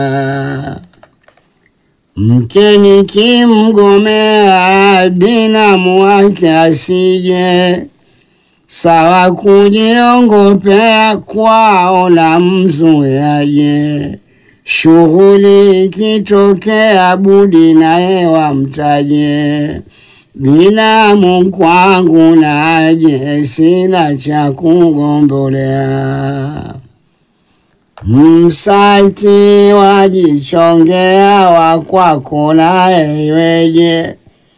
Mkeni kimgomea binamu wake asije, sawa kujiongopea kwao na mzuyaje. Shughuli ikitokea budi naye wamtaje, binamu kwangu naje, sina cha kugombolea. Msati wajichongea wakwako naye iweje,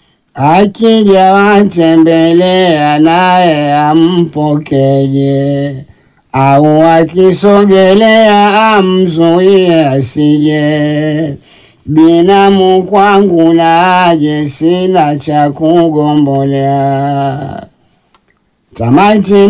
akija watembelea naye ampokeje, au akisogelea amzuie asije. Binamu kwangu naje, sina cha kugombolea. Tamati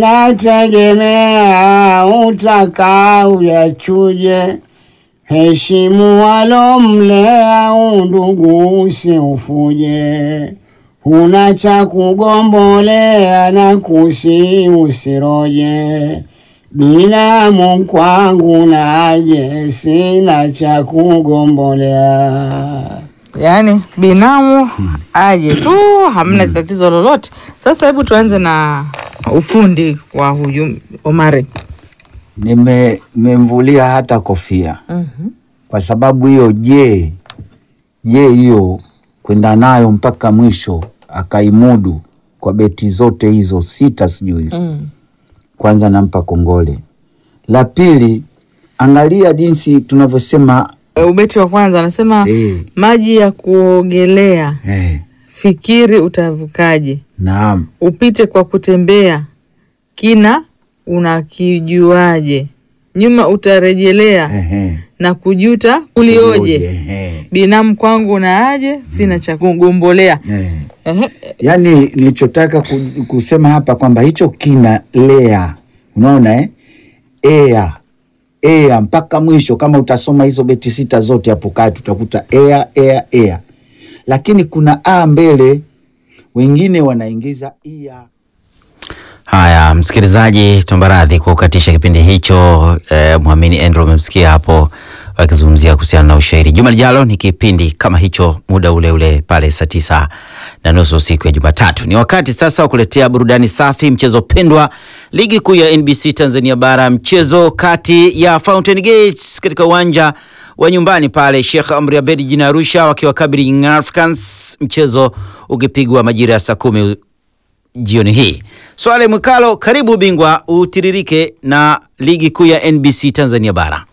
nategemea utakao yachuje, heshimu walomlea, undugu usiufuje. Huna cha kugombolea na kusi usiroje, binamu kwangu naje, sina cha kugombolea. Yaani binamu aje tu, hamna tatizo lolote. Sasa hebu tuanze na ufundi wa huyu Omari. Nime- nimemvulia hata kofia kwa sababu hiyo. Je, je hiyo kwenda nayo mpaka mwisho akaimudu kwa beti zote hizo sita, sijui hizo kwanza nampa kongole. La pili, angalia jinsi tunavyosema E, Ubeti wa kwanza anasema Eh. maji ya kuogelea, eh, fikiri utavukaje, naam upite kwa kutembea, kina unakijuaje, nyuma utarejelea ehe, na kujuta kulioje, Ulioje, ehe, binamu kwangu na aje, sina cha kugombolea. eh. Ehe, Yaani nilichotaka ku- kusema hapa kwamba hicho kina lea, unaona eh? ea ea mpaka mwisho. Kama utasoma hizo beti sita zote hapo kati utakuta ea ea ea, lakini kuna a mbele, wengine wanaingiza ia. Haya, msikilizaji, tuomba radhi kwa kukatisha kipindi hicho. Eh, Mwamini Andrew umemsikia hapo wakizungumzia kuhusiana na ushairi. Juma lijalo ni kipindi kama hicho, muda ule ule pale saa tisa na nusu siku ya Jumatatu. Ni wakati sasa wa kuletea burudani safi, mchezo pendwa, ligi kuu ya NBC Tanzania Bara, mchezo kati ya Fountain Gates katika uwanja wa nyumbani pale Sheikh Amri Abeid jijini Arusha wakiwakabili Young Africans, mchezo ukipigwa majira ya saa kumi jioni hii. Swale Mwikalo, karibu bingwa, utiririke na ligi kuu ya NBC Tanzania Bara.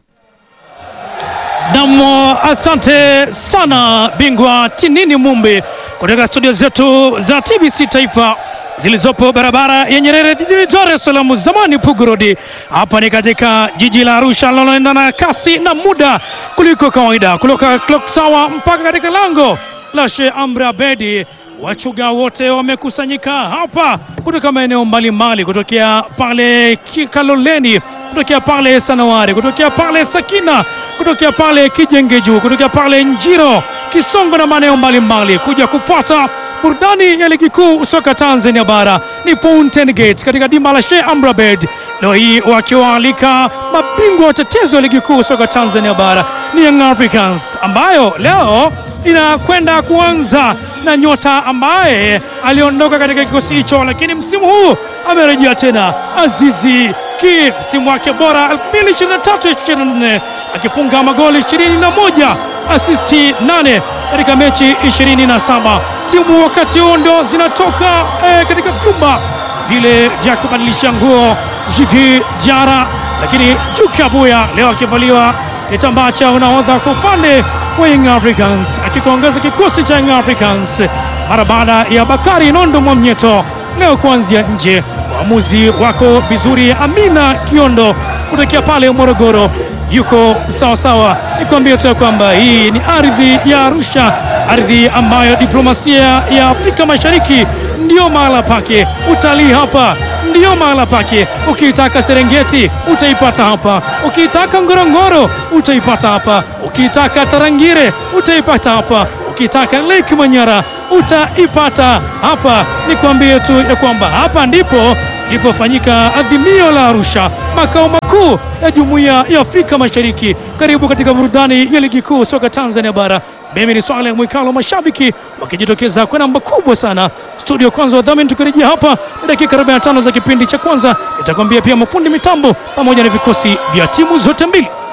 Nam, asante sana bingwa Tinini Mumbi kutoka studio zetu za TBC Taifa zilizopo barabara ya Nyerere jijini Dar es Salaam, zamani Pugu Road. Hapa ni katika jiji la Arusha linaloenda na kasi na muda kuliko kawaida, kutoka clock tower mpaka katika lango la Sheikh Amri Abeid. Wachuga wote wamekusanyika hapa kutoka maeneo mbalimbali, kutokea pale Kikaloleni, kutokea pale Sanawari, kutokea pale Sakina, kutokea pale Kijengeju, kutokea pale Njiro, Kisongo na maeneo mbalimbali kuja kufuata burudani ya ligi kuu soka Tanzania bara. Ni Fountain Gate katika dimba la Sheikh Amri Abeid leo hii wakiwaalika mabingwa watetezi wa ligi kuu soka Tanzania bara ni Young Africans ambayo leo inakwenda kuanza na nyota ambaye aliondoka katika kikosi hicho, lakini msimu huu amerejea tena, Azizi Ki, msimu wake bora 2023-24 akifunga magoli 21 asisti 8 katika mechi 27. Timu wakati huo ndo zinatoka eh, katika vyumba vile vya kubadilisha nguo Jigi Jara, lakini Juke Abuya leo akivaliwa kitambaa cha unahodha kwa upande wa Young Africans, akikuongeza kikosi cha Young Africans mara baada ya Bakari Nondo Mwamnyeto leo kuanzia nje. Waamuzi wako vizuri, Amina Kiondo kutokea pale Morogoro yuko sawa sawa. Nikwambie tu ya kwamba hii ni ardhi ya Arusha, ardhi ambayo diplomasia ya Afrika Mashariki ndiyo mahala pake, utalii hapa ndiyo mahala pake. Ukiitaka Serengeti utaipata hapa, ukiitaka Ngorongoro utaipata hapa, ukiitaka Tarangire utaipata hapa, ukitaka Lake Manyara utaipata hapa. Nikwambie tu ya kwamba hapa ndipo ilipofanyika adhimio la Arusha, makao makuu ya Jumuiya ya Afrika Mashariki. Karibu katika burudani ya ligi kuu soka Tanzania bara. Mimi ni Swale Mwikalo, mashabiki wakijitokeza kwa namba kubwa sana studio. Kwanza wadhamini, tukirejea hapa ni dakika 45 za kipindi cha kwanza, itakwambia pia mafundi mitambo pamoja na vikosi vya timu zote mbili.